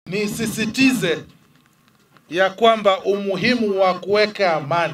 Nisisitize ya kwamba umuhimu wa kuweka amani.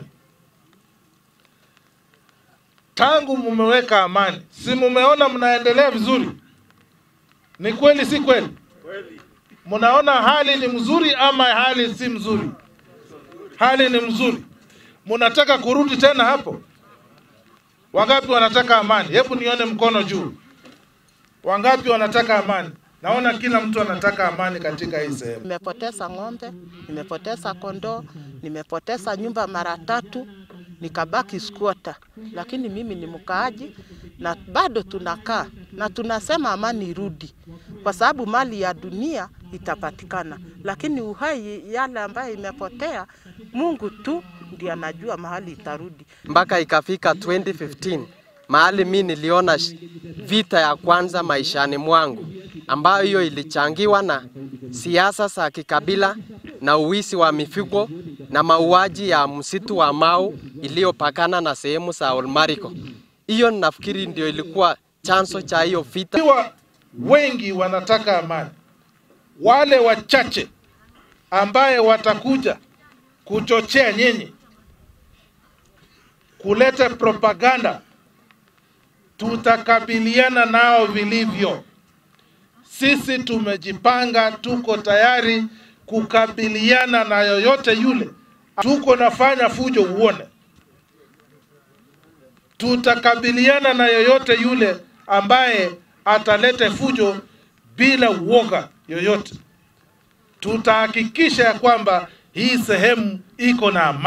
Tangu mumeweka amani, si mumeona mnaendelea vizuri? Ni kweli, si kweli? Mnaona hali ni mzuri ama hali si mzuri? Hali ni mzuri. Mnataka kurudi tena hapo? Wangapi wanataka amani? Hebu nione mkono juu. Wangapi wanataka amani? Naona kila mtu anataka amani katika hii sehemu. Nimepoteza ng'ombe, nimepoteza kondoo, nimepoteza nyumba mara tatu, nikabaki squatter. Lakini mimi ni mkaaji na bado tunakaa na tunasema amani irudi, kwa sababu mali ya dunia itapatikana, lakini uhai yale ambayo imepotea, Mungu tu ndiye anajua mahali itarudi. mpaka ikafika 2015 mahali mi niliona sh- vita ya kwanza maishani mwangu, ambayo hiyo ilichangiwa na siasa za kikabila na uwisi wa mifugo na mauaji ya msitu wa Mau iliyopakana na sehemu za Olmariko. Hiyo nafikiri ndio ilikuwa chanzo cha hiyo vita. Ikiwa wengi wanataka amani, wale wachache ambaye watakuja kuchochea nyinyi kuleta propaganda, tutakabiliana nao vilivyo. Sisi tumejipanga, tuko tayari kukabiliana na yoyote yule. Tuko nafanya fujo, uone tutakabiliana na yoyote yule ambaye atalete fujo bila uoga yoyote. Tutahakikisha ya kwamba hii sehemu iko na amani.